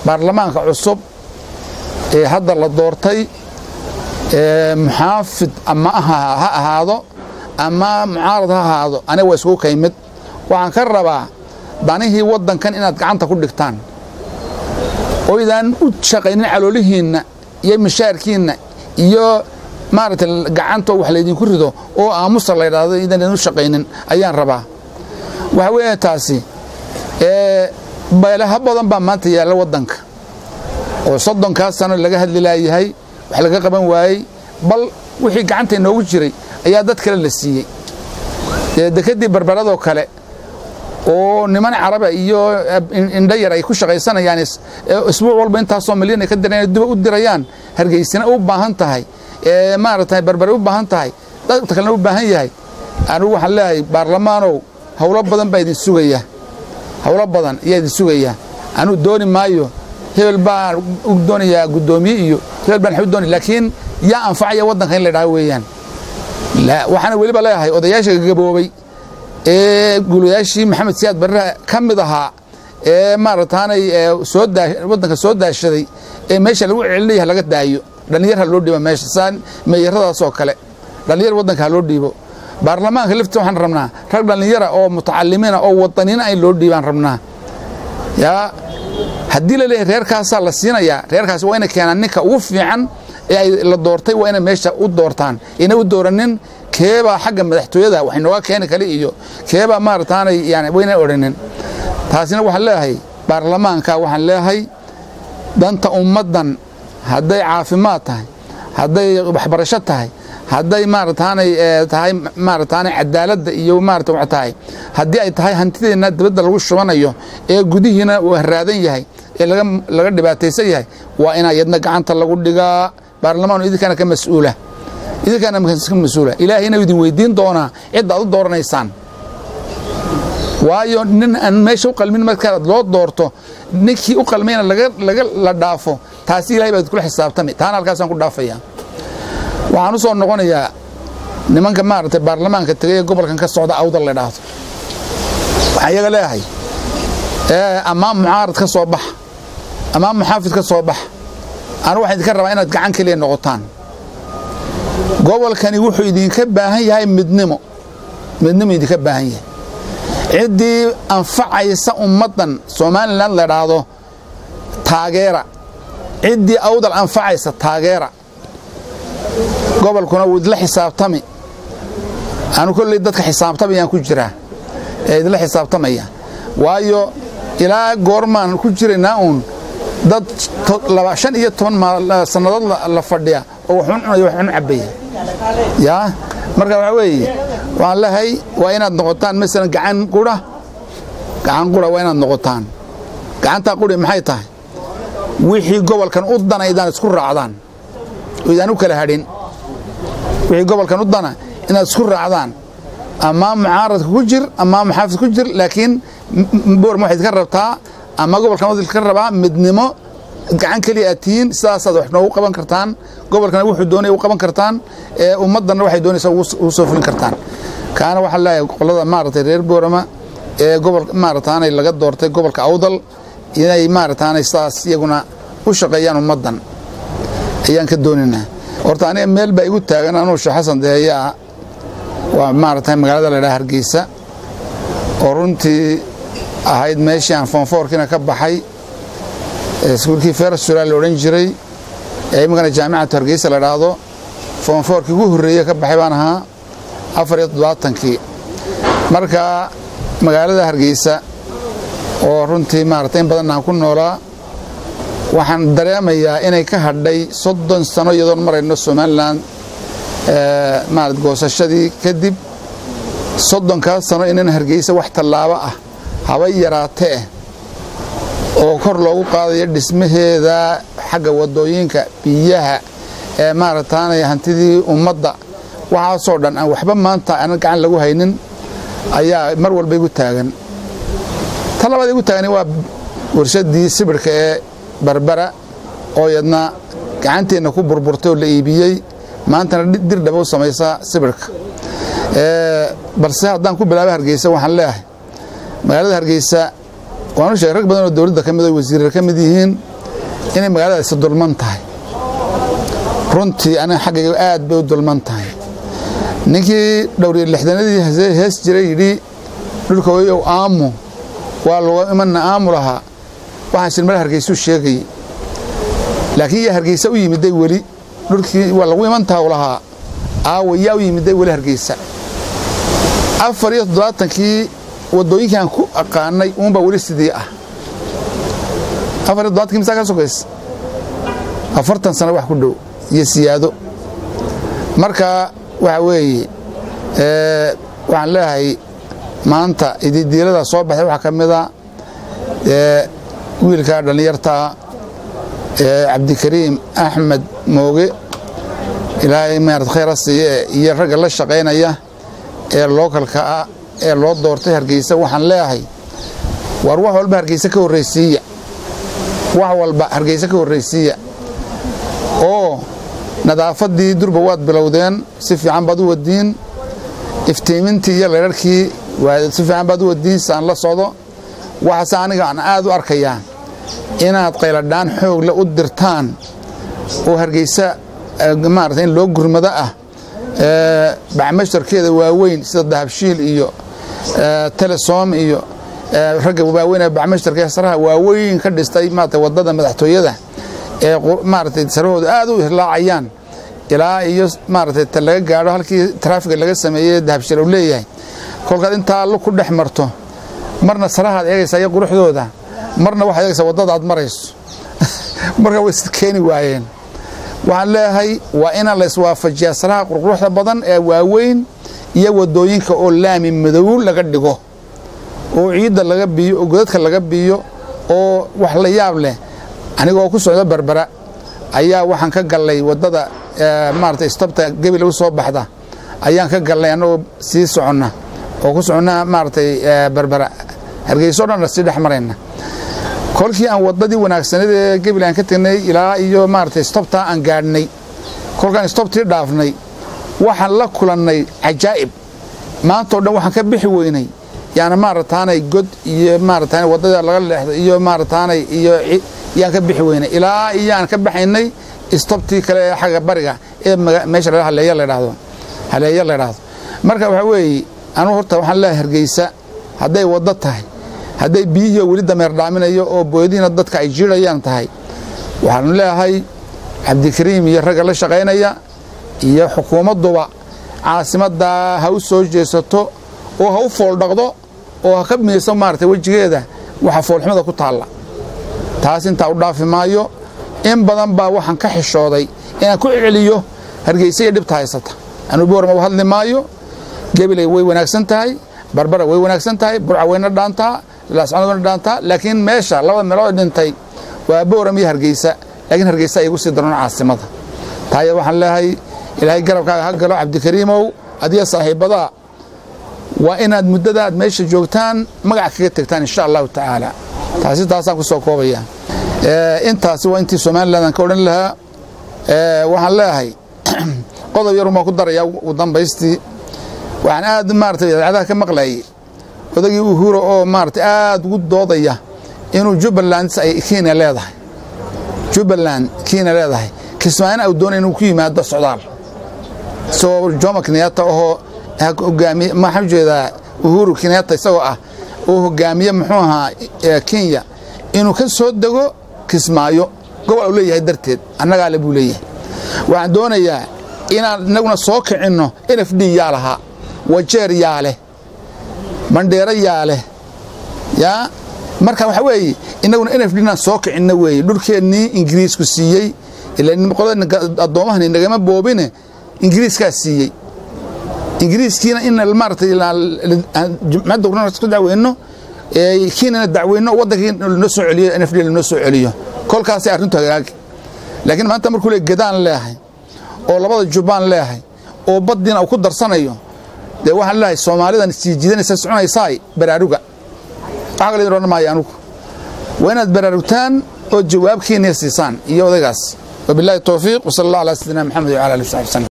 baarlamaanka cusub ee hadda la doortay muxaafid ama ha ahaado ama mucaarad ha ahaado aniga waa iskugu kaymid waxaan ka rabaa danihii waddankan inaad gacanta ku dhigtaan oydaan u shaqaynin caloolihiinna iyo mishaarkiinna iyo maaragtay gacanta wax laydinku rido oo aamusa la ydhaahdo idaan u shaqaynin ayaan rabaa waxa weeye taasi beelaha badan baa maanta yaalla waddanka oo soddonkaas sano laga hadli laayahay wax laga qaban waayey bal wixii gacanta inoogu jiray ayaa dad kale la siiyey dekedii barbaradoo kale oo niman caraba iyo indho yar ay ku shaqaysanayaan isbuuc walba intaasoo milyan ay ka dirayaan duba u dirayaan hargeysina u baahan tahay maaragtay barbare u baahan tahay dadka kalena u baahan yahay anigu waxaan leeyahay baarlamaanow howlo badan baa idin sugaya howlo badan ayaa idin sugaya anigu dooni maayo hebel baan u doonayaa guddoomiye iyo hebel baan u doonaya laakiin yaa anfacaya waddanka in la dhaha weeyaan waxaana weliba leeyahay odayaasha gagaboobay ee gulayaashii maxamed siyaad barre ka mid ahaa ee maarataanay soo waddanka soo daashaday ee meesha lagu celinaya laga daayo dhallinyar ha loo dhiibo meesha saa meeyaradaasoo kale dhallinyar waddanka ha loo dhiibo baarlamaanka laftiisa waxaan rabnaa rag dhallinyara oo mutacalimiina oo wadaniina ay loo dhiibaan rabnaa yaa haddii la leeyahay reerkaasaa la siinayaa reerkaasi waa ina keenaan ninka ugu fiican ee ay la doortay waa inay meesha u doortaan ina u dooranin keebaa xagga madaxtooyada wax inooga keeni kale iyo keebaa maarataanay yani wayna odhanin taasina waxaan leeyahay baarlamaanka waxaan leeyahay danta ummaddan hadday caafimaad tahay hadday waxbarasho tahay hadday maarataanay tahay maarataanay cadaaladda iyo maarata wax tahay haddii ay tahay hantideenna dibadda lagu shubanayo ee gudihiina uu haraadan yahay ee laga laga dhibaataysan yahay waa inaa yadna gacanta lagu dhigaa baarlamaanu idinkaana ka mas-uula idinkaana ka mas-uula ilaahayna idin weydiin doonaa cidda aad u dooranaysaan waayo nin aan meesha u qalmin markaad loo doorto ninkii u qalmayna laga laga la dhaafo taasi ilahay baad kula xisaabtami taana halkaasaan ku dhaafaya waxaan u soo noqonayaa nimanka maaragtay baarlamaanka tegay ee gobolkan ka socda awdal la dhaahdo waxaan iyaga leeyahay ammaan mucaarad ka soo baxa ammaan muxaafid ka soo baxa anu waxaan idinka rabaa inaad gacan keliya noqotaan gobolkani wuxuu idinka baahan yahay midnimo midnimo idinka baahan yahay ciddii anfacaysa ummaddan somalilan la dhaahdo taageera ciddii awdal anfacaysa taageera gobolkuna wuu idla xisaabtami anu kolley dadka xisaabtamayaan ku jiraa ee idla xisaabtamaya waayo ilaa goormaan ku jiraynaa uun dad shan iyo toban sannadood la fadhiya oo waxun cunaya waxun cabaya yaa marka waxaa weeye waxaan leehay waa inaad noqotaan masalan gacan qura gacan qura waa inaad noqotaan gacantaa quri maxay tahay wixii gobolkan u dana idaan isku raacdaan oo idaan u kala hadhin wixii gobolkan u dana inaad isku raacdaan amaa mucaaradka ku jir amaa muxaafid ku jir laakiin boorma waxayd ka rabtaa ama gobolkan wadil ka rabaa midnimo gacan keliya aad tihiin sidaasaad wax noogu qaban kartaan gobolkana wuxuu doonaya u qaban kartaan ee ummaddanna waxay doonaysaa ugu soo fulin kartaan kaana waxaa leeyahay qolada maaragtay reer boorama ee gobol maarataanay laga doortay gobolka awdal inay maarataanay sidaas iyaguna u shaqeeyaan ummaddan ayaan ka doonaynaa horta aniga meel baa igu taagan anuu sheekh xasan deheeyaa waa maaragtay magaalada la dhaha hargeysa oo runtii ahayd meeshii aan foonfoorkiina ka baxay iskuulkii ferasura la odhan jiray ee imikana jaamicatu hargeysa la dhaahdo foonfoorkii ugu horreeye ka baxay baan ahaa afar iyo toddobaatankii marka magaalada hargeysa oo runtii maarata in badan aan ku noolaa waxaan dareemayaa inay ka hadhay soddon sano iyadoon marayno somalilan maarad goosashadii kadib soddonkaas sano inan hargeysa wax tallaabo ah haba yaraatee oo kor loogu qaadayo dhismaheeda xagga waddooyinka biyaha ee maarataanay hantidii ummadda waxaasoo dhan aan waxba maanta aanan gacan lagu haynin ayaa mar walba igu taagan ta labaad igu taagani waa warshadii sibirhka ee barbara oo yadna gacanteenna ku burburtay oo la iibiyey maantana dir dhaba u samaysa sibirhka balse haddaan ku bilaaba hargeysa waxaan leeyahay magaalada hargeysa waanu sheegay rag badan oo dowladda ka mid oo wasiirar ka mid yihiin inay magaaladaasi dulman tahay runtii aniga xaggayga aad bay u dulman tahay ninkii dhowriyo lixdanadii hees jiray yidhi dhulka oyow aamu waa laga imanna aamu lahaa waxaan shilmada hargeysuu sheegayey laakiin yaa hargeysa u yimiday weli dhulkii waa lagu imantaha u lahaa aawa yaa u yimiday weli hargeysa afar iyo toddobaatankii waddooyinkaan ku aqaanay uunbaa weli sidii ah afar iyo toddobaatankii misaa ka sokays afartan sano wax ku dhow iyo siyaado marka waxa weeye waxaan leeyahay maanta ididiilada soo baxday waxaa ka mida wiilka dhallinyartaa cabdikariim axmed mooge ilaahay maarad khayra siiye iyo ragga la shaqaynaya ee lookalka ah ee loo doortay hargeysa waxaan leeyahay war wax walba hargeysa ka horraysiiya wax walba hargeysa ka horraysiiya oo nadaafaddii durba waad bilowdeen si fiican baad u wadiin iftiimintii iyo laydharhkii si fiican baad u wadiin saan la socdo waxaase aniga aan aad u arkayaa inaad qayladhaan xoogle u dirtaan oo hargeysa maarata in loo gurmado ah bacmasharkeeda waaweyn sida dahabshiil iyo telesom iyo ragga waaweyn ee bacmasharka saraha waaweyn ka dhistay maarata waddada madaxtooyada ee maaragtay sarahooda aad u hirlaacayaan ilaa iyo maaragtay ta laga gaadho halkii taraafiga laga sameeyey dahabshil uu leeyahay kolkaad intaa lu ku dhex marto marna sarahaad eegaysaa iyo quruxdooda marna waxaad eegaysaa waddada aad marayso marka way is keeni waayeen waxaan leeyahay waa inaan la iswaafajiyaa saraha qurquruxda badan ee waaweyn iyo waddooyinka oo laami madow laga dhigo oo ciidda laga biiyo oo godadka laga biiyo oo wax la yaab leh anigoo ku socdo berbera ayaa waxaan ka gallay waddada maarata istabta gebile u soo baxda ayaan ka gallay annagoo sii soconna oo ku soconna maaratay berbera hargeyso dhan sii dhex marayna kolkii aan waddadii wanaagsaneed ee gebile aan ka tegnay ilaa iyo maaratay istobtaa aan gaadhnay kolkaan istobtii dhaafnay waxaan la kulannay cajaa'ib maantao dhan waxaan ka bixi weynay yaana maarataanay god iyo maarataana waddada laga leexdo iyo maarataanay iyo yaan ka bixi weynay ilaa iyo aan ka baxaynay istobtii kale ee xagga bariga ee meesha haleeya la dhahdo haleeya la dhahdo marka waxaa weeye anugu horta waxaan leeyahay hargeysa hadday waddo tahay hadday biyihiio weli dameer dhaaminayo oo booyadiina dadka ay jiirayaan tahay waxaanu leeyahay cabdikariim iyo ragga la shaqaynaya iyo xukuumadduba caasimaddaa ha u soo jeesato oo ha u fooldhaqdo oo ha ka miiso maarata wejigeeda waxa foolxumada ku taalla taas intaa u dhaafi maayo in badan baa waxaan ka xishooday inaan ku celiyo hargeysa iyo dhibta haysata anuu boorma u hadli maayo gebilay way wanaagsan tahay barbara way wanaagsan tahay burca wayna dhaantaa laascanood wayna dhaantaa laakiin meesha labada meelood dhintay waa booram iyo hargeysa laakiin hargeysa ay igu sii daroon caasimada taaya waxaan leeyahay ilaahay garabkaaga ha galo cabdikariimow adiga saaxiibbadaa waa inaad muddada aad meesha joogtaan magac kaga tegtaan insha allahu tacaala taasi taasaan ku soo koobaya intaasi waa intii somalilan aan ka odhan lahaa waxaan leeyahay qodob yarun baan ku darayaa ugu dambaystii waxaan aad maarata idaacadaha ka maqlayay odagii uhuro oo maarata aad ugu doodaya inuu jubbaland ay kenya leedahay jubbaland kenya leedahay kismaayana uu doonaya inuu ku yimaado socdaal isagoo jomo kenyatta ahoo hogaamiye maxaan ujeedaa uhuru kenyatta isagoo ah oo hogaamiye muxuu ahaa kenya inuu ka soo dego kismaayo gobol uu leeyahay darteed annagaa le buu leeyahay waxaan doonayaa inaan inaguna soo kicinno n f d yaa lahaa wajeer yaa leh mandheero yaa leh yaa marka waxaa weeye inaguna n f d inaan soo kicinno weeye dhulkeennii ingiriisku siiyey addoommahani nagama boobine ingiriiskaa siiyey ingiriiskiina in maarata jumcadda urna ku dacweyno kiinana dacweyno waddankii lanoo soo celiyo n f d lanoo soo celiyo kolkaasay arrintu hagaagi laakiin maanta markuu le gedaan leehay oo labada jubbaan leehay oo baddiina uu ku darsanayo dee waxaan leeyahay soomaalidan sii jiidanaysa soconaysaay baraaruga waxa kale idin odhan maayo anugu waa inaad baraarugtaan oo jawaabkiina siisaan iyo odaygaas wabillahi towfiiq wasala allah ala sayidina maxamed wala ali w saxbi wslam